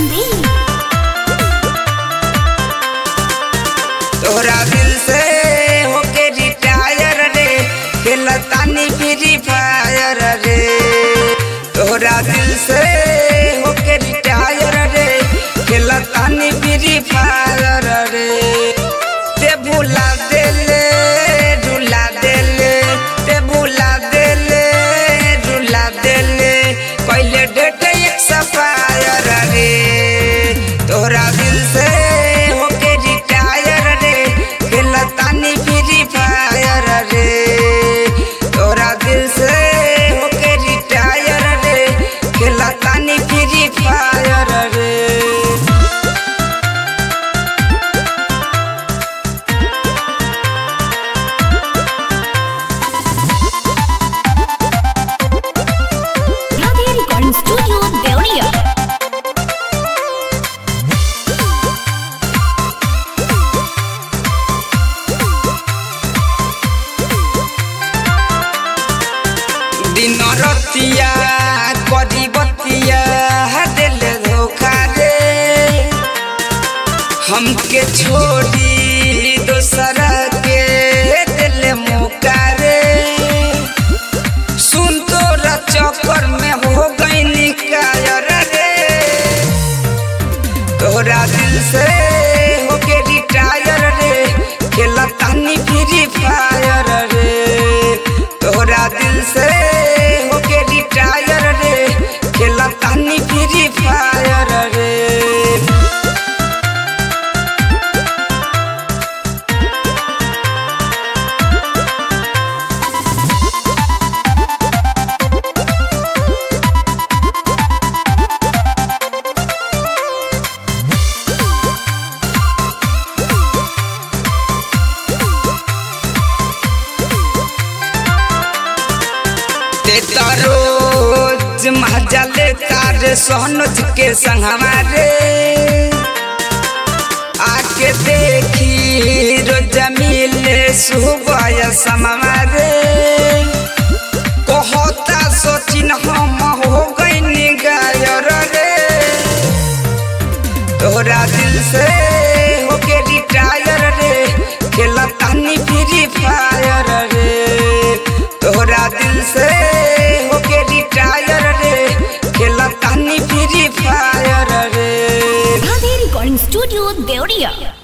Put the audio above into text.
संदीप तोरा दिल से होके रिटायर रे खेलतानी फ्री फायर रे तोरा दिल से होके रिटायर रे खेलतानी फ्री फायर रे ते भुला देले रुला देले ते भुला देले रुला देले पहले डेट एक्सपायर रे तोरा दिल से होके रिटायर रे खेलतानी फ्री फायर रे तोरा दिल से होके रिटायर रे खेलतानी फ्री फायर रे राधे रिकॉर्डिंग स्टूडियो देवरिया दिन रतिया करी बतिया दिल धोखा रे हमके छोड़ी दोसरा के दिल मौका रे सुन तोरा चक्कर में हो गई निकायर रे तोरा दिल से होके रिटायर रे खेलतानी फ्री फायर रे तोरा दिल से होके रिटायर रे खेलतानी फ्री फायर रे ते रोज मजा लेता रे सोनुज के संग हमारे आके देखी रोज मिले सुबह समारे कहता सोचिन हम हो गई गायर रे तोरा दिल से होके रिटायर रे खेलतानी फ्री फायर रे तोरा दिल से होके रिटायर रे खेलतानी फ्री फायर रे राधे रिकॉर्डिंग स्टूडियो देवरिया